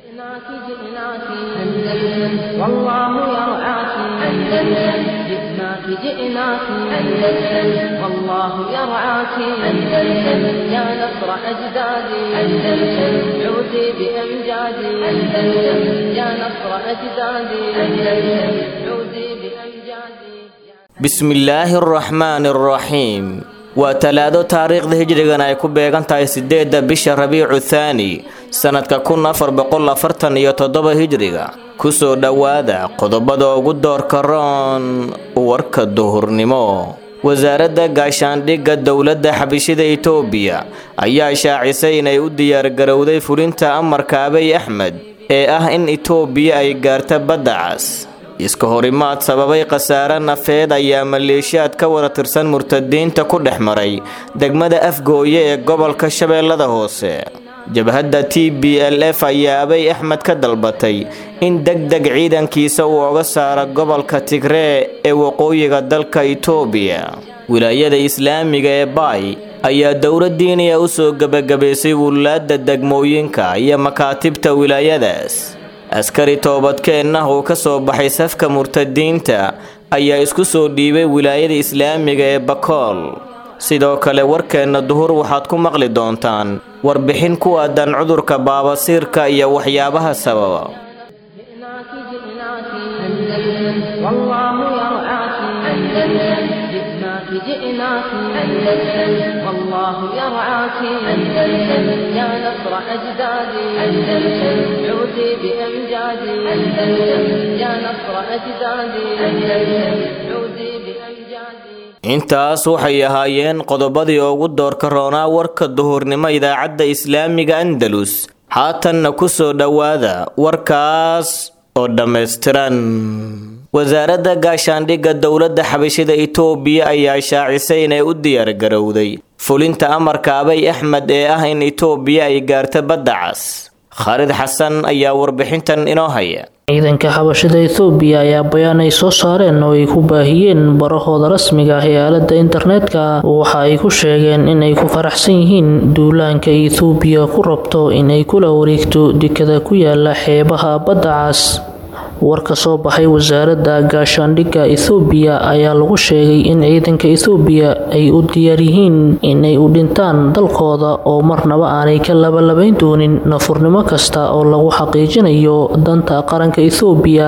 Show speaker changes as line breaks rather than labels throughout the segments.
جئناك جئناك أندلس والله يرعاك أندلس جئناك جئناك أندلس والله يرعاك أندلس يا نصر أجدادي أندلس عودي بأمجادي أندلس يا نصر أجدادي أندلس عودي بأمجادي
bismillaahi araxmaani araxiim waa talaado taariikhda hijrigan ay ku beegan tahay sideedda bisha rabiicu thaani sannadka kun afar boqol afartan iyo toddoba hijriga kusoo dhowaada qodobada ugu doorka roon warka duhurnimo wasaaradda gaashaandhigga dowladda xabishida itoobiya ayaa shaacisay inay u diyaargarowday fulinta amarka abiy axmed ee ah in itoobiya ay gaarta badda cas iska horimaad sababay khasaare nafeed ayaa maleeshiyaad ka wada tirsan murtadiinta ku dhex maray degmada afgooye ee gobolka shabeellada hoose jabhadda t b l f ayaa abiy axmed ka dalbatay in deg deg ciidankiisa uu oga saaro gobolka tigree ee waqooyiga dalka itoobiya wilaayada islaamiga ee baay ayaa dowladdiiniya u soo gebagabaysay wulaadda degmooyinka iyo makaatibta wilaayadaas askari toobadkeenna uu ka soo baxay safka murtadiinta ayaa isku soo dhiibay wilaayada islaamiga ee bakool sidoo kale warkeenna duhur waxaad ku maqli doontaan warbixin ku aadan cudurka baabasiirka iyo waxyaabaha sababa
جئناك جئناك أندلس والله يرعاك أندلس جئناك جئناك أندلس والله يرعاك أندلس يا نصر أجدادي أندلس عودي بأمجادي أندلس يا نصر أجدادي أندلس عودي بأمجادي
intaas waxay ahaayeen qodobadii ugu doorka roonaa warka duhurnimo idaacadda islaamiga andalus haatanna ku soo dhowaada warkaas oo dhammaystiran wasaaradda gaashaandhigga dowladda xabashida itoobiya ayaa shaacisay inay u diyaargarowday fulinta amarka abiy axmed ee ah in itoobiya ay gaarta badda cas khaalid xasan ayaa warbixintan inoo haya
ciidanka xabashada ethoobiya ayaa bayaan ay soo saareen oo ay ku baahiyeen barahooda rasmiga ah ee aaladda internetka waxa ay ku sheegeen inay ku faraxsan yihiin duulaanka ethoobiya ku rabto inay kula wareegto dekada ku yaala xeebaha badda cas war ka soo baxay wasaaradda gaashaandhigga ethoobiya ayaa lagu sheegay in ciidanka ethoobiya ay u diyaar yihiin inay u dhintaan dalkooda oo marnaba aanay ka labalabayn doonin nafurnimo kasta oo lagu xaqiijinayo danta qaranka ethoobiya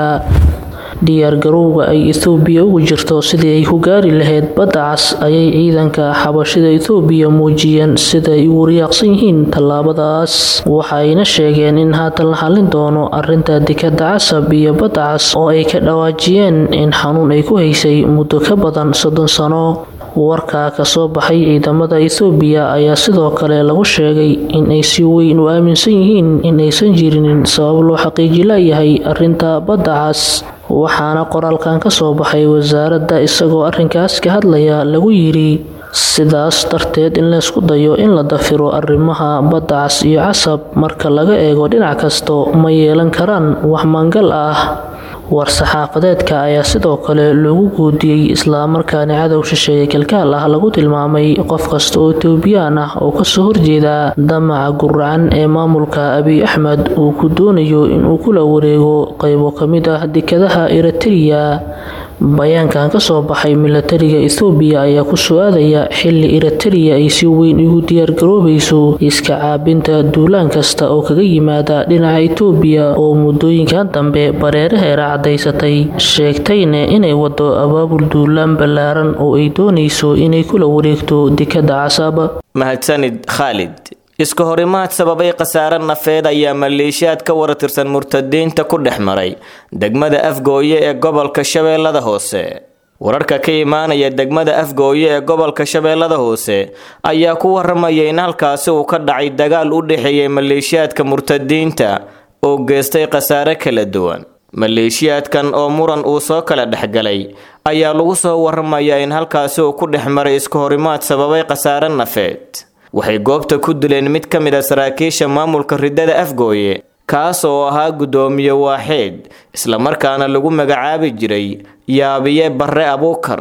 diyaargarowga ay ethoobiya ugu jirto sidii ay ku gaari lahayd badda cas ayay ciidanka xabashida ethoobiya muujiyeen sida ay ugu riyaaqsan yihiin tallaabadaas waxa ayna sheegeen in haatan la xallin doono arinta dekada casab iyo badda cas oo ay ka dhawaajiyeen in xanuun ay ku haysay muddo ka badan soddon sano warka kasoo baxay ciidamada ethoobiya ayaa sidoo kale lagu sheegay in ay si weyn u aaminsan yihiin in aysan jirinin sabab loo xaqiiji layahay arinta badda cas waxaana qoraalkan ka soo baxay wasaaradda isagoo arrinkaas ka hadlaya lagu yidhi sidaas darteed in laysku dayo in la dafiro arrimaha badda cas iyo casab marka laga eego dhinac kasto ma yeelan karaan wax mangal ah war-saxaafadeedka ayaa sidoo kale loogu guudiyey islamarkaana cadow shisheeye kalkaal ah lagu tilmaamay qof kasta oo etoobiyaan ah oo kasoo horjeeda damaca guracan ee maamulka abiy axmed uu ku doonayo inuu kula wareego qaybo ka mid ah dekadaha eritreya bayaankan kasoo baxay milatariga ethoobiya ayaa ku soo aadaya xili eritreya ay si weyn ugu diyaargaroobayso iska caabinta duulaan kasta oo kaga yimaada dhinaca etoobiya oo muddooyinkan dambe bareeraheera cadaysatay sheegtayna inay wado abaabul duulaan ballaaran oo ay doonayso inay kula wareegto dekada casab
mahadsanid khaalid iska horimaad sababay khasaare nafeed ayaa maleeshiyaad ka wara tirsan murtadiinta ku dhex maray degmada afgooye ee gobolka shabeellada hoose wararka ka imaanaya degmada afgooye ee gobolka shabeellada hoose ayaa ku waramaya in halkaasi uu ka dhacay dagaal u dhexeeyay maleeshiyaadka murtadiinta oo geystay khasaare kala duwan maleeshiyaadkan oo muran uu soo kala dhexgalay ayaa lagu soo waramayaa in halkaasi uu ku dhex maray iska horimaad sababay khasaare nafeed waxay goobta ku dileen mid ka mid a saraakiisha maamulka riddada afgooye kaas oo ahaa guddoomiye waaxeed islamarkaana lagu magacaabi jiray yaabiye barre abuukar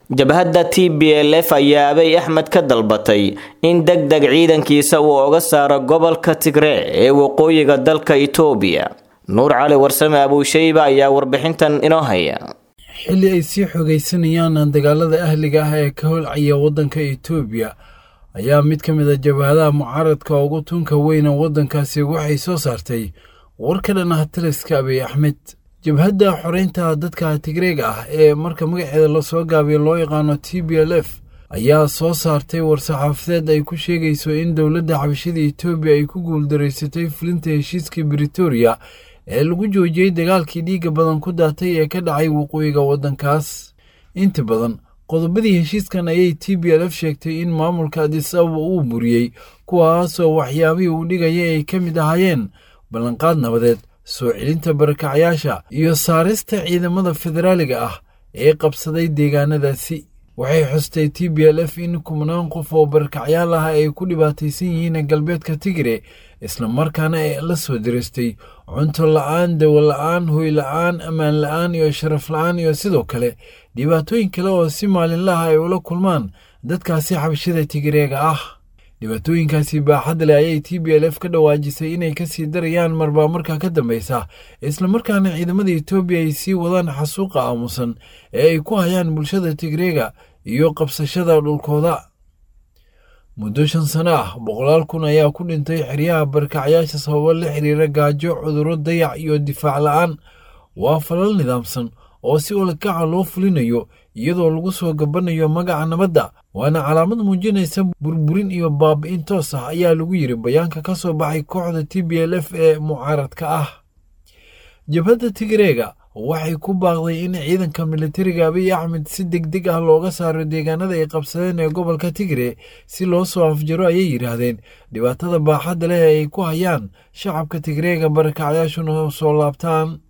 jabhadda t b l f ayaa abay axmed ka dalbatay in deg deg ciidankiisa uu oga saaro gobolka tigree ee waqooyiga dalka itoobiya nuur cali warsame abuushayba ayaa warbixintan inoo haya
xilli ay sii xogaysanayaan dagaalada ahliga ah ee ka holcaya waddanka itoobiya ayaa mid ka mid a jabhadaha mucaaradka ugu tunka weyna waddankaasi waxay soo saartay war ka dhan ah taliska abiy axmed jabhadda xoreynta dadka tigreega ah ee marka magaceeda lasoo gaabiyo loo yaqaano t b l f ayaa soo saartay war-saxaafadeed ay ku sheegayso in dowladda xabashada etoobiya ay ku guuldaraysatay fulinta heshiiskii britoria ee lagu joojiyey dagaalkii dhiigga badan ku daatay ee ka dhacay waqooyiga waddankaas inta badan qodobadii heshiiskan ayay t b l f sheegtay in maamulka adis ababa uu buriyey kuwaasoo waxyaabihii uu dhigayay ay ka mid ahaayeen ballanqaad nabadeed soo celinta barakacyaasha iyo saarista ciidamada federaaliga ah ee qabsaday deegaanadaasi waxay xustay t b l f in kumnaan qof oo barakacyaal ah ay ku dhibaataysan yihiin galbeedka tigre islamarkaana ay la soo diristay cunto la-aan dawo la-aan hoy la-aan ammaan la-aan iyo sharaf la-aan iyo sidoo kale dhibaatooyin kale oo si maalinlaha ay ula kulmaan dadkaasi xabashada tigreega ah dhibaatooyinkaasi baaxad leh ayay t b l f ka dhawaajisay inay kasii darayaan marbaa markaa ka dambeysa islamarkaana ciidamada etoobiya ay sii wadaan xasuuqa aamusan ee ay ku hayaan bulshada tigreega iyo qabsashada dhulkooda muddo shan sano ah boqolaal kun ayaa ku dhintay xeryaha barkacyaasha sababo la xiriira gaajo cudurro dayac iyo difaac la-aan waa falal nidaamsan oo si ulakaca loo fulinayo iyadoo lagu soo gabanayo magaca nabadda waana calaamad muujinaysa burburin iyo baabi'in toos ah ayaa lagu yiri bayaanka ka soo baxay kooxda t b l f ee mucaaradka ah jabhadda tigreega waxay ku baaqday in ciidanka militariga abiy axmed si deg deg ah looga saaro deegaanada ay qabsadeen ee gobolka tigre si loo soo afjaro ayay yidhaahdeen dhibaatada baaxadda leh ay ku hayaan shacabka tigreega barakacyaashuna soo laabtaan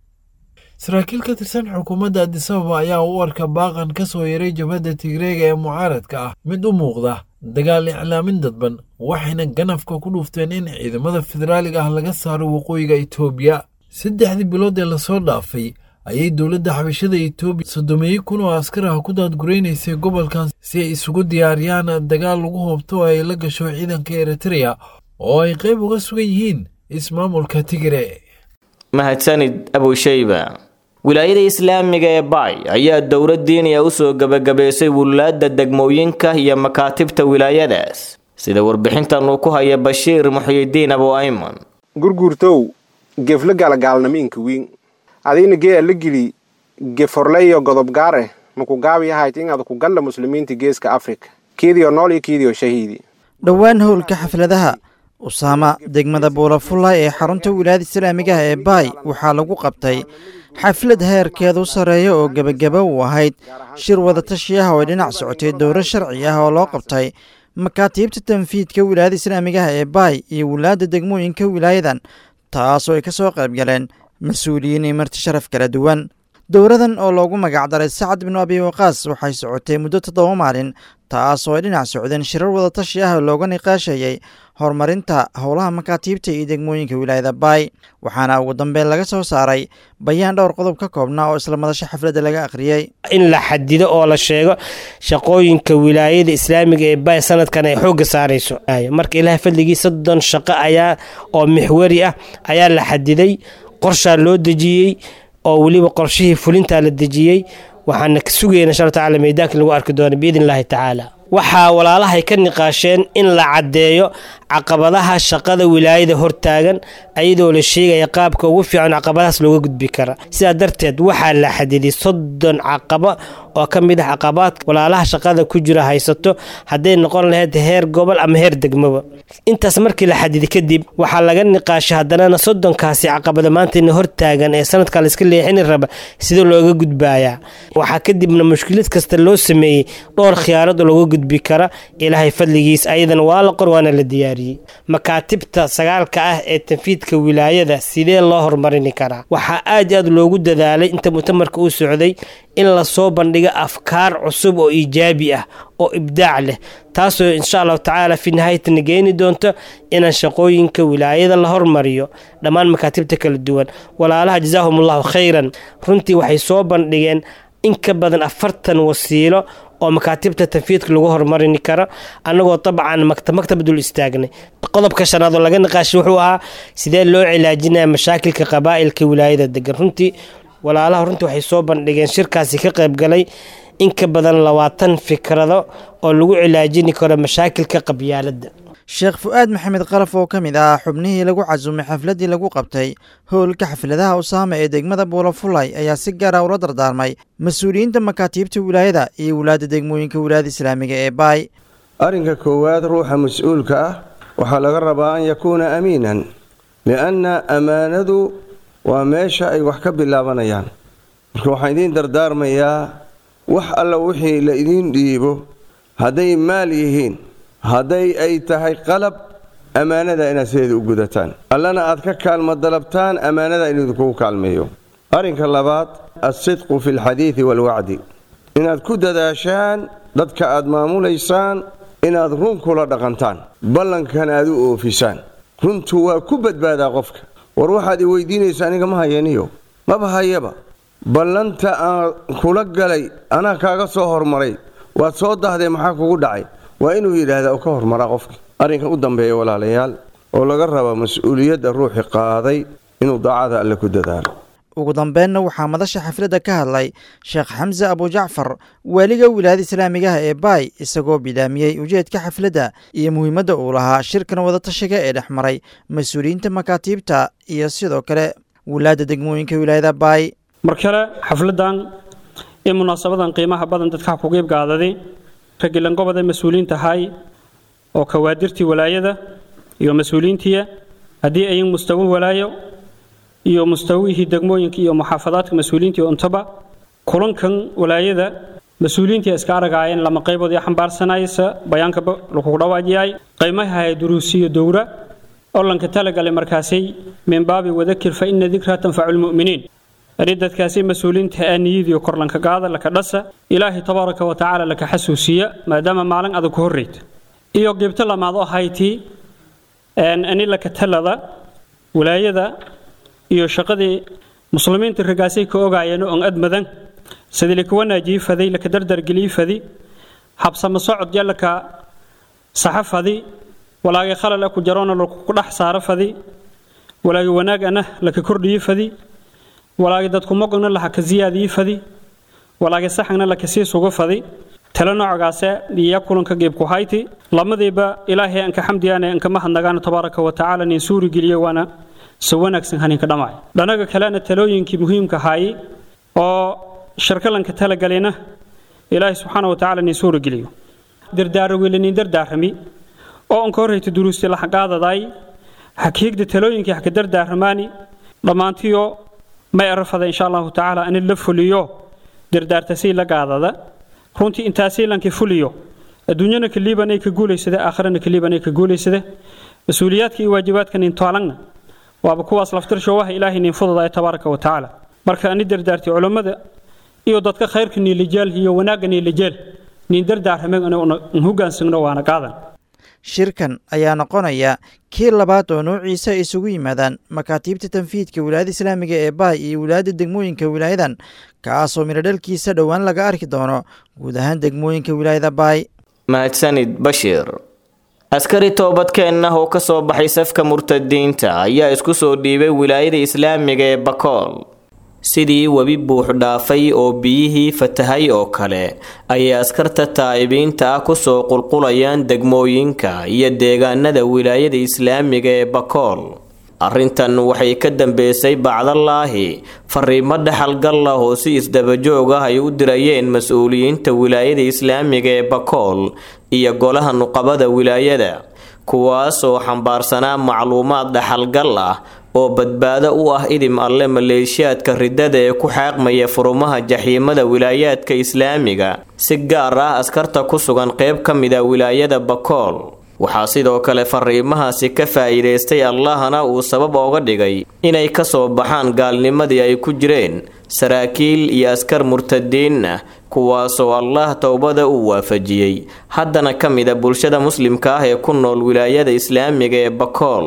saraakiil ka tirsan xukuumadda adisababa ayaa u arka baaqan ka soo yaray jabhadda tigreega ee mucaaradka ah mid u muuqda dagaal iclaamin dadban waxayna ganafka ku dhuufteen in ciidamada federaaliga ah laga saaro waqooyiga itoobiya saddexdii bilood ee lasoo dhaafay ayay dowladda xabashada etoobiya soddomeeyo kun oo askar ah ku daadguraynaysay gobolkan si ay isugu diyaariyaan dagaal lagu hoobto oo ay la gasho ciidanka eritreya oo ay qayb uga sugan yihiin ismaamulka tigre
mahadsanid abushayba wilaayada islaamiga ee baay ayaa dowlad diiniya usoo gebagabaysay wulaadda degmooyinka iyo makaatibta wilaayadaas sida warbixintan uu ku haya bashiir muxyidiin abu ayman
gurguurtow gefla galagaalnamiinka wiin adina gee ala gili geforleyo godob gaare maku gaabiyahayt inaad ku galla muslimiinta geeska afrika kiidiyo nool iyo kiidiyo shahiidi
dhowaan howlka xafladaha usaama degmada buulafullay ee xarunta wilaayada islaamigaha ee baay waxaa lagu qabtay xaflad heerkeedu sarreeya oo gebagaba u ahayd shir wadatashi ah oo ay dhinac socotay dowro sharci ah oo loo qabtay makaatiibta tanfiidka wilaayada islaamigaha ee baay iyo wilaadda degmooyinka wilaayadan taasoo ay ka soo qayb galeen mas-uuliyiin iyo marti sharaf kala duwan dowradan oo loogu magacdaray sacad binu abi waqaas waxay socotay muddo toddoba maalin taas oo ay dhinac socdeen shirar wadatashi ah oo looga niqaashayay horumarinta howlaha makaatiibta iyo degmooyinka wilaayada baay waxaana ugu dambeyn laga soo saaray bayaan dhowr qodob ka koobnaa oo isla madasho xafladda laga akhriyey
in la xadido oo la sheego shaqooyinka wilaayada islaamiga ee baay sanadkan ay xoogga saarayso marka ilaah fadligii soddon shaqo ayaa oo mixwari ah ayaa la xadiday qorshaa loo dejiyey oo weliba qorshihii fulintaa la dejiyey waxaana ka sugayna insha alla tacala meydaankii lagu arki doono biidn illaahi tacaala waxaa walaalahay ka niqaasheen in la caddeeyo caqabadaha shaqada wilaayada hortaagan ayadoo la sheegaya qaabka ugu fiican caqabadahaas looga gudbi kara sidaa darteed waxaa la xadiday soddon caqabo oo ka mid ah caqabaadka walaalaha shaqada ku jira haysato hadday noqon lahayd heer gobol ama heer degmoba intaas markii la xadiday kadib waxaa laga niqaashay haddanana soddonkaasi caqabada maantayna hortaagan ee sanadka layska leexini raba sida looga gudbaayaa waxaa kadibna mushkilad kasta loo sameeyey dhowr khiyaarad oo looga gudbi kara ilaahay fadligiis ayadana waa la qor waana la diyaariyey makaatibta sagaalka ah ee tanfiidka wilaayada sidee loo horumarini karaa waxaa aad aad loogu dadaalay inta mutamarka uu socday in lasoo bandhigo afkaar cusub oo iijaabi ah oo ibdaac leh taasoo insha allahu tacaala fi nihaayatana geeni doonto inaan shaqooyinka wilaayada la hormariyo dhammaan makaatibta kala duwan walaalaha jazaahum allahu khayran runtii waxay soo bandhigeen in ka badan afartan wasiilo oo makaatibta tanfiidka lagu horumarini karo annagoo dabcan maktab dul istaagnay qodobka shanaad oo laga niqaashay wuxuu ahaa sidee loo cilaajinaya mashaakilka qabaa'ilka wilaayada degan runtii walaalaha runtii waxay soo bandhigeen shirkaasi ka qaybgalay in ka badan labaatan fikrado oo lagu cilaajini karo mashaakilka qabyaaladda
sheekh fu-aad maxamed qalaf oo ka mid ah xubnihii lagu casumay xafladdii lagu qabtay howlka xafladaha usaama ee degmada buulafulay ayaa si gaara ula dardaarmay mas-uuliyiinta makaatiibta wilaayada iyo wulaadda degmooyinka wilaayada islaamiga ee baay
arrinka koowaad ruuxa mas-uulka ah waxaa laga rabaa an yakuuna amiinan lianna ammaanadu waa meesha ay wax ka bilaabanayaan marka waxaan idiin dardaarmayaa wax alla wixii la idiin dhiibo hadday maal yihiin hadday ay tahay qalab ammaanada inaad sideeda u gudataan allana aad ka kaalmo dalabtaan ammaanada in idinkugu kaalmeeyo arrinka labaad alsidqu fi alxadiidi waalwacdi inaad ku dadaashaan dadka aad maamulaysaan inaad run kula dhaqantaan ballankan aad u oofisaan runtu waa ku badbaadaa qofka war waxaad i weydiinaysa aniga ma hayaniyo maba hayaba ballanta aan kula galay anaa kaaga soo hormaray waad soo dahdee maxaa kugu dhacay waa inuu yidhaahdaa oo ka hormaraa qofka arrinkan u dambeeya walaalayaal oo laga raba mas-uuliyadda ruuxi qaaday inuu daacada alle ku dadaalo
ugu dambeenna waxaa madasha xafladda ka hadlay sheekh xamse abujacfar waaliga wilaayada islaamigaha ee baay isagoo bilaamiyey ujeedka xafladda iyo muhiimadda uu lahaa shirkan wadatashiga ee dhex maray mas-uuliyiinta makaatiibta iyo sidoo kale wulaadda degmooyinka wilaayada baay
mar kale xafladdan ee munaasabadan qiimaha badan dadka ku qiibgaadaday ragilanqobada mas-uuliyiinta ahay oo kawaadirtii walaayada iyo mas-uuliyiintiya haddii ayin mustawo walaayo iyo mustawihii degmooyinka iyo muxaafadaadka mas-uuliyiintii untaba kulankan walaayada mas-uuliyiintii iska aragaayeen lama qaybood ee xambaarsanaysa bayaankaba lakugu dhawaajiyay qaymaha hay duruusiyo dowra olanka talagalay markaasay min baabi wadakir fa ina dikra tanfacu lmu'miniin ani dadkaasi mas-uuliyiinta aaniyadiyo korlanka qaada laka dhasa ilaahay tabaaraka wa tacaala laka xasuusiya maadaama maalin adag ku horreyta iyo qibto lamaad oo hayti ani laka talada walaayada iyo shaqadii muslimiinta ragaasay ka ogaayeen oon admadan sidii laka wanaajii faday laka dardargelii fadi habsama socod ya laka saxa fadi walaagay khalal ku jaroona laku dhex saaro fadi walaagay wanaag ana laka kordhiyi fadi walaagay dadku mogogna laha ka ziyaadii fadi walaagay saxagna laka sii sugu fadi tala noocaase iyo kulanka geebku hayti lamadiiba ilaahay anka xamdiyaane anka mahadnagaana tabaaraka wa tacaala nin suuri geliyo waana si wanaagsan haninka dhammaay dhanaga kalena talooyinkii muhiimka ahaayey oo shirkalanka talagalena ilaahay subxaana wa tacaala nin suuri geliyo dardaaro wiilinin dardaarami oo anka horreyta duruusti laxaqaadaday hakiigda talooyinkii haka dardaaramaani dhammaantiyo may arafada insha allahu tacaala ani la fuliyo dardaartasii la gaadada runtii intaasii lanka fuliyo adduunyana kaliibanay ka guulaysade aakhirana kaliibanay ka guulaysade mas-uuliyaadka iyo waajibaadka nin taalangna waaba kuwaas laftirshowaha ilaahay nin fudada tabaaraka wa tacaala marka ani dardaartay culammada iyo dadka khayrka niilijaal iyo wanaagga niilijaal nin dardaarame hogaansagno waana qaadan
shirkan ayaa noqonaya kii labaad oo noociisa ay isugu yimaadaan makaatiibta tanfiidka wilaayada islaamiga ee baay iyo wilaayadda degmooyinka wilaayadan kaasoo midhodhalkiisa dhowaan laga arki doono guud ahaan degmooyinka wilaayada baay
mahadsanid bashiir askari toobadkeenna oo ka soo baxay safka murtadiinta ayaa isku soo dhiibay wilaayada islaamiga ee bakool sidii webi buux dhaafay oo biyihii fatahay oo kale ayay askarta taa'ibiinta ah kusoo qulqulayaan degmooyinka iyo deegaanada wilaayada islaamiga ee bakool arrintan waxay ka dambeysay bacdalaahi fariimo dhaxalgal ah oo si isdabajoog ah ay u dirayeen mas-uuliyiinta wilaayada islaamiga ee bakool iyo golaha nuqabada wilaayada kuwaasoo xambaarsanaa macluumaad dhaxalgal ah oo badbaado u ah idim alle maleeshiyaadka ridada ee ku xaaqmaya furumaha jaxiimada wilaayaadka islaamiga si gaar ah askarta ku sugan qeyb ka mida wilaayada bakool waxaa sidoo kale fariimahaasi ka faa'iidaystay allahna uu sabab ooga dhigay inay ka soo baxaan gaalnimadii ay ku jireen saraakiil iyo askar murtadiin ah kuwaasoo allah towbada uu waafajiyey haddana ka mida bulshada muslimka ah ee ku nool wilaayada islaamiga ee bakool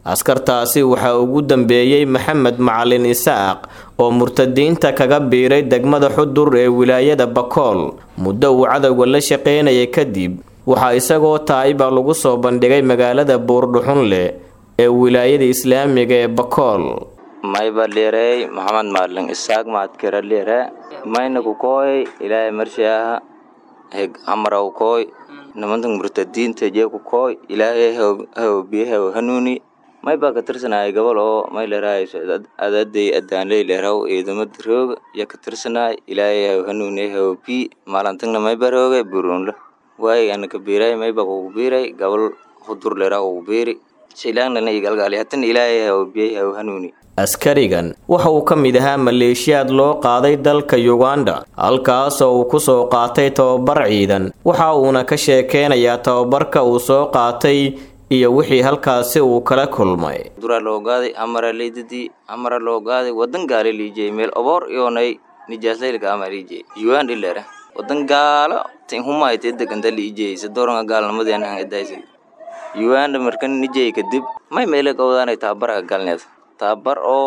askartaasi waxaa ugu dambeeyey maxamed macalin isaaq oo murtadiinta kaga biiray degmada xudur ee wilaayada bakool muddo uu cadowga la shaqaynayay kadib waxaa isagoo taayiba lagu soo bandhigay magaalada buurdhuxunle ee wilaayada islaamiga ee bakool
mayba dheerey maxamed maalin isaaq maadkira dheere mayna ku kooy ilaahay marshiaha heg amaraw kooy nimantan murtadiinta jee ku kooy ilaahay hawbiyaha hanuuni may baa ka tirsanayay gobol oo may leerahayso adaday adaanley leeraw ciidamada rooga iyo ka tirsanay ilaahay haw hanuuni hawbi maalintagna may barooga burunla waay ana ka biiray may baa kugu biiray gobol hudur leeraw kugu biiri shilaanana igalgaali hatan ilaahay hawbiyay haw hanuuni
askarigan waxa uu ka mid ahaa maleeshiyaad loo qaaday dalka yuganda halkaasoo uu ku soo qaatay tababar ciidan waxa uuna ka sheekeynayaa tababarka uu soo qaatay iyo wixii halkaasi uu kala kulmay
dura loo gaaday amara leydadii amara loo gaaday wadan gaale liijey meel oboor iyoonay nijaaslaylka ama liijey uganda ilera wadan gaalo tin humayte deganta liijey sadooranka gaalnimadeen han idaysan uganda markan nijey kadib may meele gawdaanay tababarka galneed tabar oo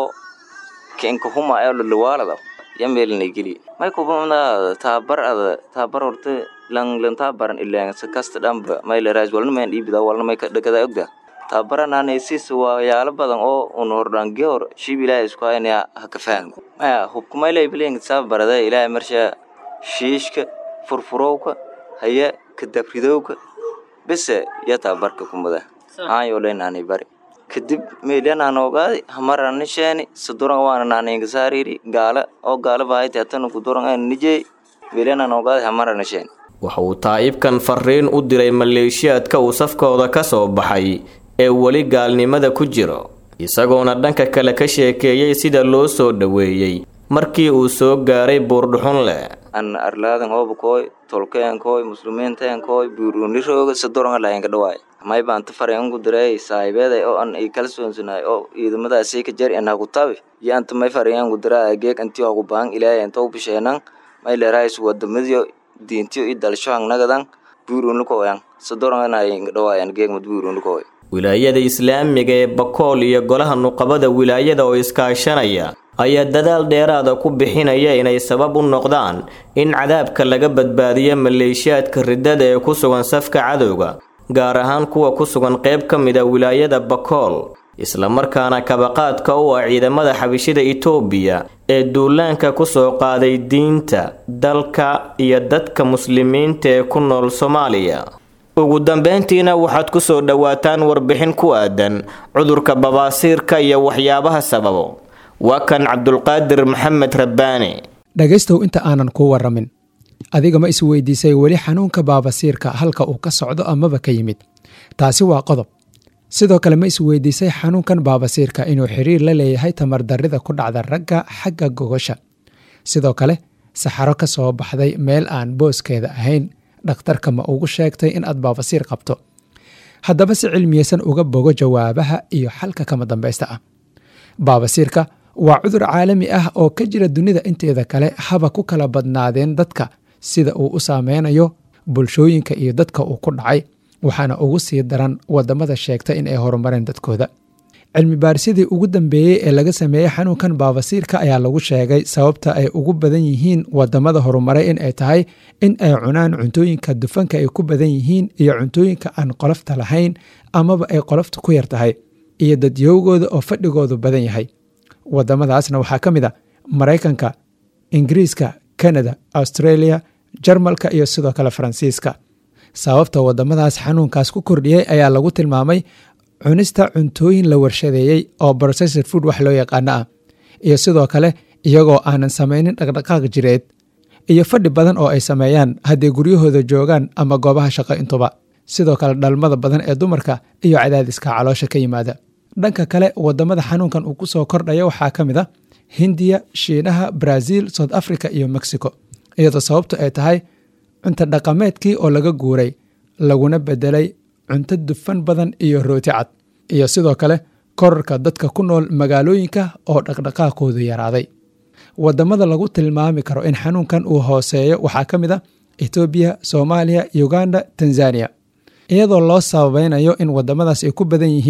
kenka huma ee lulwaalada ya meelna geli may kubamna tabar ada tabar horta lang lang tabaran ilang sa kasta dhamba may la raas walna may dhibida walna may ka dhagada ogda tabaran aan sis waa yaala badan oo un hordaan geor shib ilaahay isku haynaya ha ka fahmo maya hubku may lay bileen tabarada ilaahay marsha shiishka furfurowka haya ka dabridowka bese ya tabarka kumada aan yoo leenaanay bari kadib meelianaan ogaaday hamaranisheni saduran waana naninga saariri gaala oo gaala bahayte hatana kuduran aan nijey meelianaan ogaaday hamaranisheni
waxa uu taa'ibkan fariin u diray maleeshiyaadka uu safkooda ka soo baxay ee weli gaalnimada ku jiro isagoona dhanka kale ka sheekeeyey sida loo soo dhoweeyey markii uu soo gaaray buurdhuxunle
an arlaadan hoobakooy tolkeenkooy muslimiinteenkooy buurunirooga saduran lahaynka dhawaay may baan ta fareenku diray saahibeeday oo an ay kala soonsanaay oo ciidamadaasii ka jar in haku tabi iyo anta may fareenku diraa geeg antii haku baan ilaahay anta u bisheenan may leerahays wadamadiyo diintiyo i dalshohan nagadan buurunlukooyan sadoranayinka dhawaayan geegmad buurunlukooy
wilaayada islaamiga ee bakool iyo golaha nuqabada wilaayada oo iskaashanaya ayaa dadaal dheeraada ku bixinaya inay sabab u noqdaan in cadaabka laga badbaadiyo maleeshiyaadka riddada ee ku sugan safka cadowga gaar ahaan kuwa ku sugan qayb ka mid a wilaayada bakool islamarkaana kabaqaadka u ah ciidamada xabishida itoobiya ee duulaanka ku soo qaaday diinta dalka iyo dadka muslimiinta ee ku nool soomaaliya ugu dambeyntiina waxaad ku soo dhowaataan warbixin ku aadan cudurka babaasiirka iyo waxyaabaha sababo waa kan cabdulqaadir maxamed rabbaani
dhegaystow inta aanan kuu warramin adiga ma isweydiisay weli xanuunka baabasiirka halka uu ka socdo amaba ka yimid taasi waa qodob sidoo kale ma isweydiisay xanuunkan baabasiirka inuu xiriir la leeyahay tamardarrida ku dhacda ragga xagga gogosha sidoo kale saxaro ka soo baxday meel aan booskeeda ahayn dhakhtarka ma ugu sheegtay in aad baabasiir qabto haddaba si cilmiyeysan uga bogo jawaabaha iyo xalka kama dambaysta ah baabasiirka waa cudur caalami ah oo ka jira dunida inteeda kale haba ku kala badnaadeen dadka sida uu u saameynayo bulshooyinka iyo dadka uu ku dhacay waxaana ugu sii daran wadamada sheegta in ay horumareen dadkooda cilmi baarisyadii ugu dambeeyey ee laga sameeyey xanuunkan baabasiirka ayaa lagu sheegay sababta ay ugu badan yihiin wadamada horumaray in ay tahay in ay cunaan cuntooyinka dufanka ay ku badan yihiin iyo cuntooyinka aan qolofta lahayn amaba ay qolofta ku yar tahay iyo dadyowgooda oo fadhigoodu badan yahay wadamadaasna waxaa ka mid a maraykanka ingiriiska kanada australia jarmalka iyo sidoo kale faransiiska sababta wadamadaas xanuunkaas ku kordhiyey ayaa lagu tilmaamay cunista cuntooyin la warshadeeyey oo processed food wax loo yaqaano ah iyo sidoo kale iyagoo aanan samaynin dhaqdhaqaaq jireed iyo fadhi badan oo ay sameeyaan hadday guryahooda joogaan ama goobaha shaqo intuba sidoo kale dhalmada badan ee dumarka iyo cadaadiska caloosha ka yimaada dhanka kale wadamada xanuunkan uu ku soo kordhaya waxaa ka mid a hindiya shiinaha brazil south africa iyo mexico iyadoo sababtu ay tahay cunto dhaqameedkii oo laga guuray laguna bedelay cunto dufan badan iyo rooti cad iyo sidoo kale korarka dadka ku nool magaalooyinka oo dhaqdhaqaaqoodu yaraaday wadamada lagu tilmaami karo in xanuunkan uu hooseeyo waxaa ka mid a etoobiya soomaaliya uganda tanzania iyadoo loo sababeynayo in wadamadaas ay ku badan yihiin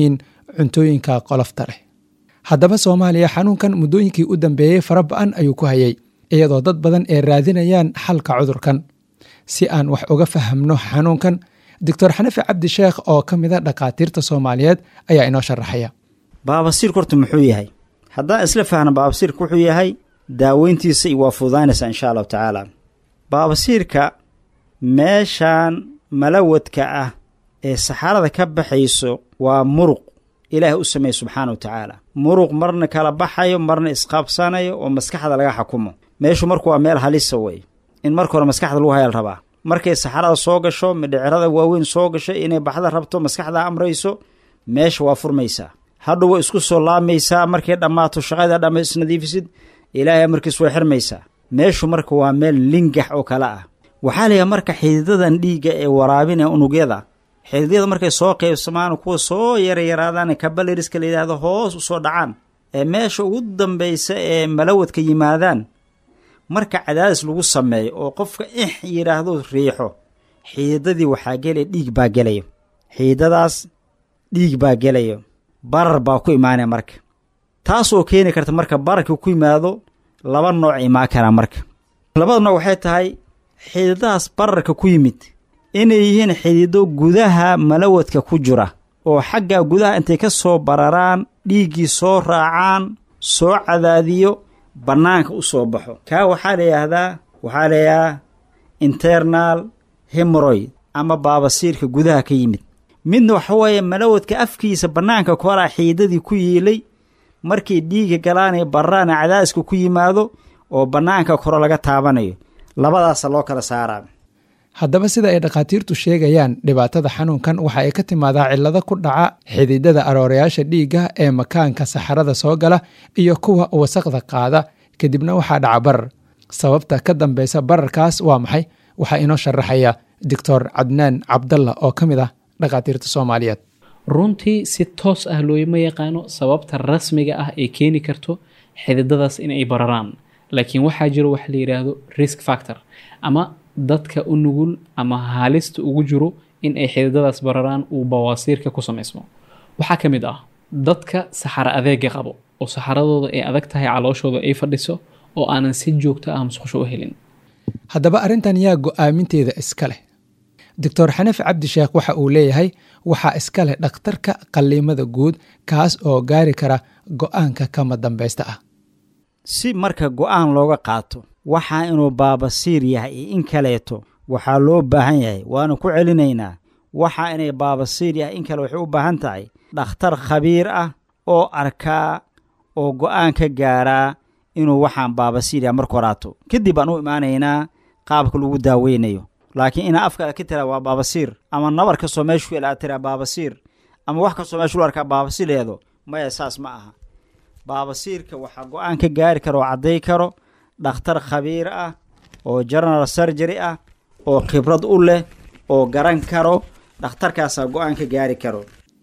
cuntooyinka qolofta leh haddaba soomaaliya xanuunkan muddooyinkii u dambeeyey fara ba-an ayuu ku hayay iyadoo dad badan ay raadinayaan xalka cudurkan si aan wax uga fahamno xanuunkan doctor xanafi cabdi sheekh oo ka mida dhakhaatiirta soomaaliyeed ayaa inoo sharaxaya
baabasiirku horta muxuu yahay haddaan isla fahno baabasiirka wuxuu yahay daaweyntiisa waa fududaynaysaa insha allahu tacaala baabasiirka meeshaan malawadka ah ee saxarada ka baxayso waa muruq ilaahay u sameeye subxaana wa tacaala muruq marna kala baxayo marna isqabsanayo oo maskaxda laga xakumo meeshu marku waa meel halisa wey in marka hore maskaxda lagu hayal rabaa markay saxarada soo gasho midhicirada waaweyn soo gasho inay baxda rabto maskaxda amrayso meesha waa furmaysaa hadhow way isku soo laamaysaa markay dhammaato shaqada dhamma isnadiifisid ilaahay amarkiis way xirmaysaa meeshu marka waa meel lingax oo kale ah waxaa layahay marka xididadan dhiigga ee waraabinaya unugyada xididyada markay soo qaybsamaan kuwa soo yaryaraadaan kabaliriska la yidhaahdo hoos u soo dhacaan ee meesha ugu dambaysa ee malawadka yimaadaan marka cadaadis lagu sameeyo oo qofka ix yidhaahdo riixo xiidadii waxaa gelaya dhiig baa gelaya xiidadaas dhiig baa gelaya barar baa ku imaanaya marka taasoo keeni karta marka bararkii ku yimaado laba nooc imaan karaa marka labada nooc waxay tahay xididadaas bararka ku yimid inay yihiin xidido gudaha malawadka ku jira oo xagga gudaha intay ka soo bararaan dhiiggii soo raacaan soo cadaadiyo bannaanka u soo baxo kaa waxaa la yidhaahdaa waxaa la yidhahaa internal hemoroid ama baabasiirka gudaha ka yimid midna waxa weeye malawadka afkiisa bannaanka koraa xiidadii ku yiilay markay dhiiga galaanay barraana cadaadiska ku yimaado oo bannaanka koro laga taabanayo labadaasa loo kala saaraa
haddaba sida ay dhakhaatiirtu sheegayaan dhibaatada xanuunkan waxa ay ka timaadaa cillado ku dhaca xididada aroorayaasha dhiigga ee makaanka saxarada soo gala iyo kuwa wasaqda qaada kadibna waxaa dhaca barar sababta ka dambeysa bararkaas waa maxay waxaa inoo sharaxaya doctor cadnaan cabdalla oo ka mid ah dhakhaatiirta soomaaliyeed
runtii si toos ah looma yaqaano sababta rasmiga ah ee keeni karto xididadaas inay bararaan laakiin waxaa jiro wax la yidhaahdo risk factor ama dadka u nugul ama haalista ugu jiro in ay xididadaas bararaan uu bawaasiirka ku samaysmo waxaa ka mid ah dadka saxaro adeega qabo oo saxaradooda ay adag tahay calooshooda ay fadhiso oo aanan si joogto ah musqusho u helin
haddaba arrintan yaa go'aaminteeda iska leh doctor xanafi cabdi sheekh waxa uu leeyahay waxaa iska leh dhakhtarka qalliimada guud kaas oo gaari kara go'aanka kama dambaysta ah
si marka go'aan looga qaato waxaa inuu baabasiir yahay iyo in kaleeto waxaa loo baahan yahay waana ku celinaynaa waxaa inay baabasiir yahay in kale waxay u baahan tahay dhakhtar khabiir ah oo arkaa oo go'aan ka gaaraa inuu waxaan baabasiir yahay marka horaato kadib baan u imaanaynaa qaabka lagu daaweynayo laakiin inaa afkaada ka tiraa waa baabasiir ama nabar kastoo meeshu ku ilaa tiraa baabasiir ama wax kastoo meeshu lu arkaa baabasiir leedo maya saas ma aha baabasiirka waxaa go-aan ka gaari kara oo cadday karo dhakhtar khabiir ah oo general surgery ah oo khibrad u leh oo garan karo dhakhtarkaasaa go-aan ka gaari karo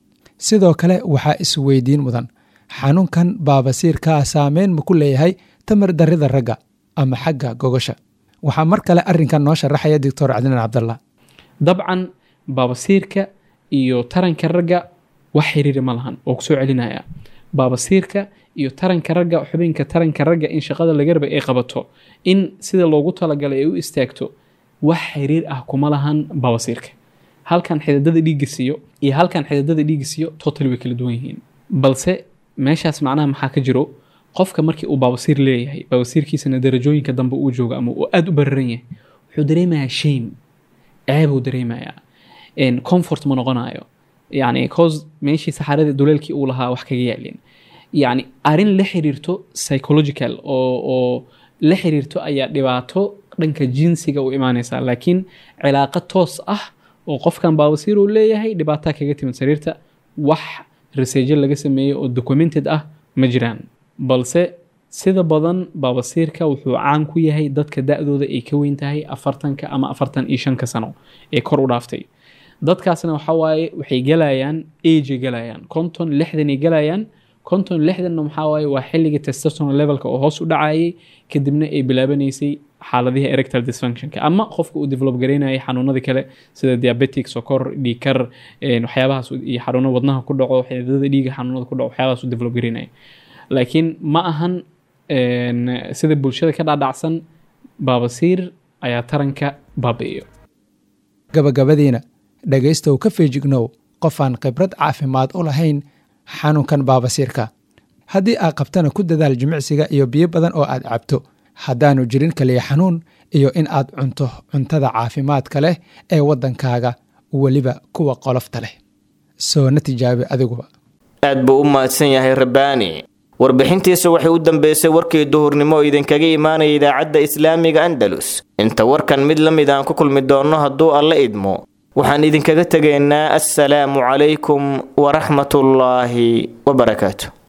sidoo kale waxaa isweydiin mudan xanuunkan baabasiirkaa saameyn ma ku leeyahay tamar darrida ragga ama xagga gogosha waxaa mar kale arrinkan noo sharaxaya doctor cadnaan cabdallah
dabcan baabasiirka iyo taranka ragga wax xiriiri ma lahan oo kusoo celinaya baabasiirka iyo taranka ragga xubinka taranka ragga in shaqada laga raba ay qabato in sida loogu talagalay ay u istaagto wax xiriir ah kuma lahan baabasiirka halkan xididada dhiigga siiyo iyo halkan xididada dhiigga siiyo total way kala duwan yihiin balse meeshaas macnaha maxaa ka jiro qofka markii uu baabasiir leeyahay baabasiirkiisana darajooyinka dambe uu joogo ama uu aada u bararan yahay wuxuu dareemayaa shame ceebuu dareemayaa comfort ma noqonayo yani cause meeshii saxaradii duleelkii uu lahaa wax kaga yaalin yani arrin la xiriirto psychological oo oo la xiriirto ayaa dhibaato dhanka jinsiga u imaanaysaa laakiin cilaaqa toos ah oo qofkan baabasiir uu leeyahay dhibaataa kaga timid sariirta wax reseejo laga sameeyey oo documented ah ma jiraan balse sida badan baabasiirka wuxuu caan ku yahay dadka da-dooda ay ka weyn tahay afartanka ama afartan iyo shanka sano ee kor u dhaaftay dadkaasna waxa waaye waxay galayaan agay galayaan konton lixdanay galayaan konton lixdanna maxaa waaye waa xilliga testosteron levelka oo hoos u dhacayay kadibna ay bilaabanaysay xaaladihii erectile dysfunctionka ama qofka uu develop garaynayay xanuunadii kale sida diabetic sokor dhiikar waxyaabahaas iyo xanuuno wadnaha ku dhaco xididada dhiiga xanuunada ku dhaco waxyaabahaas uu develop garaynaya laakiin ma ahan sida bulshada ka dhaadhacsan baabasiir ayaa taranka baabi'iyo
gabagabadiina dhegaystow ka feejignow qofaan khibrad caafimaad u lahayn xanuunkan baabasiirka haddii aad qabtana ku dadaal jimicsiga iyo biyo badan oo aad cabto haddaanu jirin kaliya xanuun iyo in aad cunto cuntada caafimaadka leh ee waddankaaga weliba kuwa qolofta leh soona tijaabi adiguba
aad buu u mahadsan yahay rabbaani warbixintiisa waxay u dambeysay warkii duhurnimo oo idinkaga imaanaya idaacadda islaamiga andalus inta warkan mid la mid aan ku kulmi doonno hadduu alla idmo waxaan idinkaga tegaynaa assalaamu calaykum waraxmatullaahi wabarakaatu